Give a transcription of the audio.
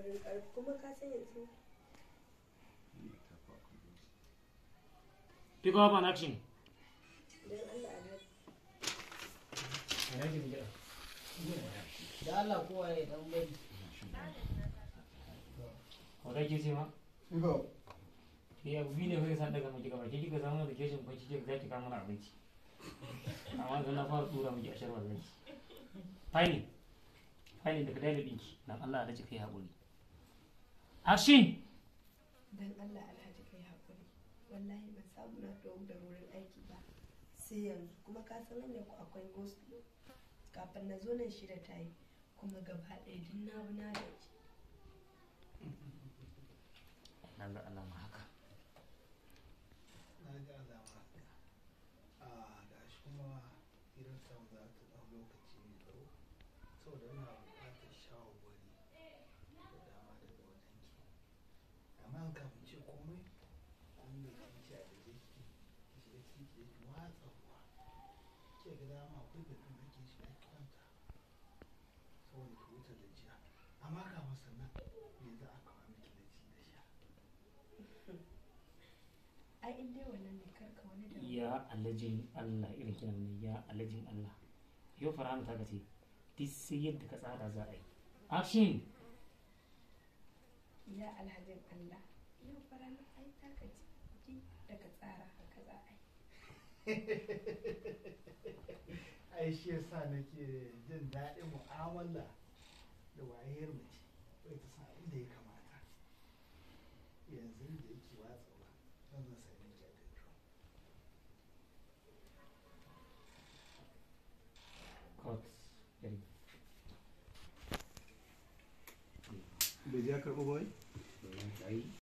wurin ƙarfi kuma ka san yanzu Pick up an action. don Allah alhaji Alhaji mu jira. da Allah kowa ya dan bari Wadai ke ce ma? Ni abu biyu ne kai san daga miki gaba ke kika samu da keshin kwanci ke za ki kawo mana abinci. Amma yanzu na fara tura miki a sharwa zai. Fine. Fine da ka daina dinki. Dan Allah alhaji kai haƙuri. Action. don Allah alhaji kai haƙuri wallahi ban samu na dogo da wurin aiki ba sai yanzu kuma ka san hanyar ku akwai gosulo kafin na zo nan shida ta yi kuma gaba ɗaya duk na bi na gaji Na ga alama haka. na ga alama a ga shi kuma irin samu za ta ɗau lokaci mai tsawo saboda ina buƙatar shawarwari da dama daga wajen ki amma an kafin ce komai an da kin ci a da jiki ki shiga ciki ki ki watsa ruwa ke ga dama akwai gafin da ke shiga ki kwanta saboda ki wuce gajiya amma kafin sannan me za a kawo miki da ci da sha ai in dai wannan ne karka wani da Ya alhajin Allah irin kiran ne ya alhajin Allah. Yau fara'an ta ce duk sai yadda ka tsara za a yi. Action. ya alhajin Allah yau fara na ai ta gaji ji daga tsara haka za a yi ai shi yasa nake jin daɗin mu'amala da wayar mace bai ta san abin da ya kamata yanzu da yake watsawa zan zan sami ki a bedroom Cut. Very bai ja karɓo ba wai good.